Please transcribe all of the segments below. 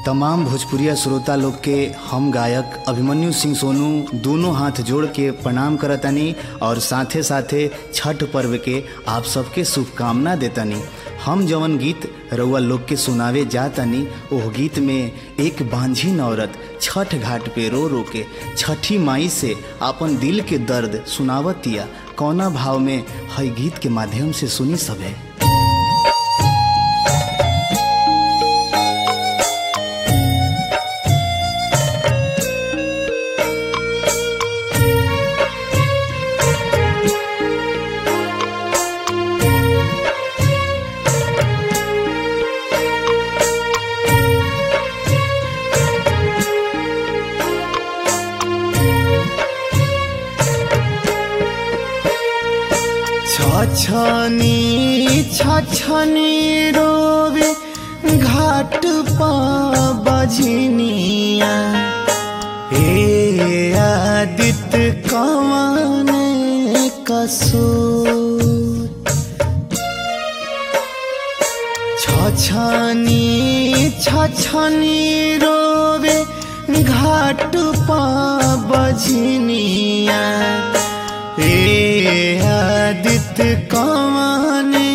तमाम भोजपुरिया श्रोता लोग के हम गायक अभिमन्यु सिंह सोनू दोनों हाथ जोड़ के प्रणाम करतानी और साथे साथे छठ पर्व के आप सबके शुभकामना देतानी हम जवन गीत रउआ लोग के सुनावे जातानी ओह गीत में एक बांझिन औरत छठ घाट पे रो रो के छठी माई से अपन दिल के दर्द सुनावतिया कौना भाव में हई गीत के माध्यम से सुनी सभे छछनी छछनी रोवे घाट पा बजनिया हे आदित कवन कसूर छछनी छछनी रोवे घाट पा बजनिया ए आदित कमाने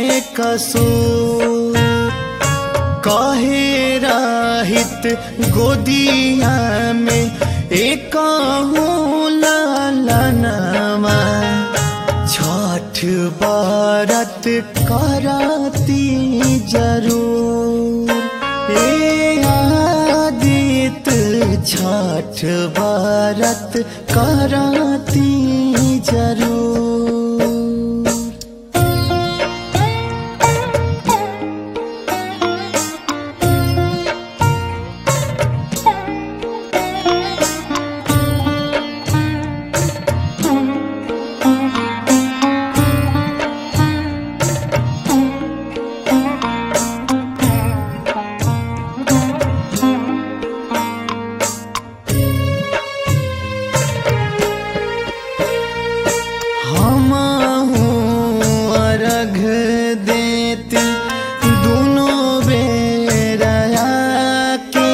कसूर कहे राहित गोदिया में एक लालनमा छठ बारत कराती जरूर ए आदित छठ बारत कराती जरूर हमहू अर्घ देती दोनों बेरया के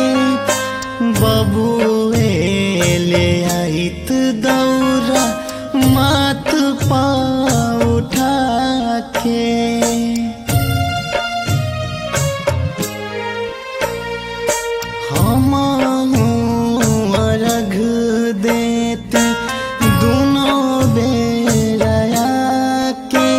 बबुए ले आइत दौरा मात पा उठा के हमहू अर्घ देती दोनों बेरया के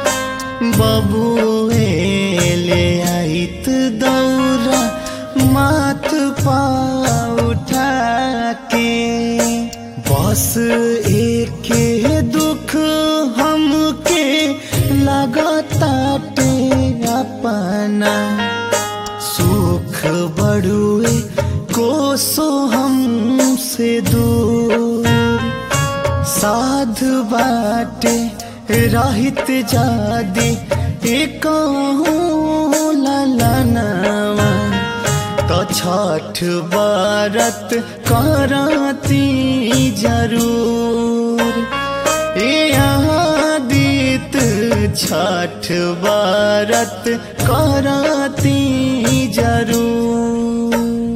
बबुए ले आइत दौरा मात पा उठा के बस एक दुख हमके लगताटे अपना सुख बड़ुए कोसो हमसे दूर साध बाटे रहित जादी एक ललनवा तो छठ बारत कराती जरूर ए आदित छठ बारत कराती जरूर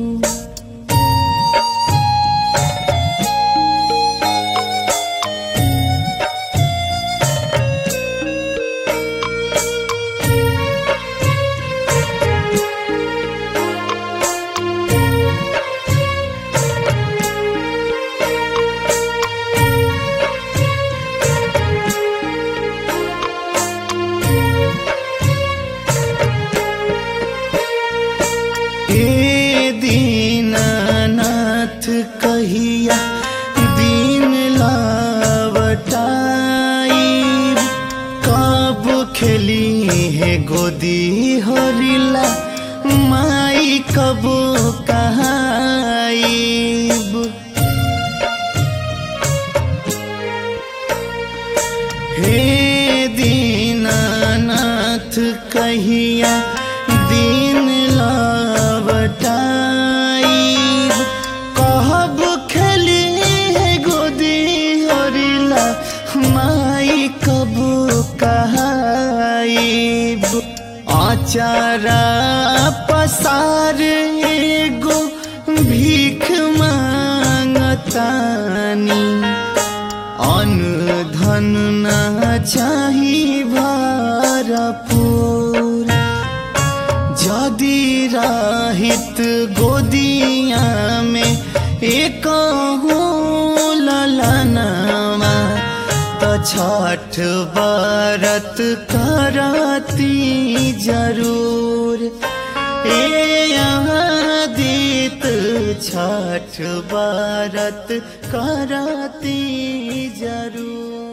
ए दीनानाथ कहिया दीन लावटाई कब खेली है गोदी हरिला माई कब कहाईब हे दीनानाथ कहिया दीन लावटाई कहब खेली है गोदी हरिला माई कब कहाईब आचारा पसार एगो भीख मांगतानी अन्न धन ना चाही भरपूर जदि राहित गोदिया में एक ललनामा त छठ बरत करती जरूर ए आदित छठ बरत करती जरूर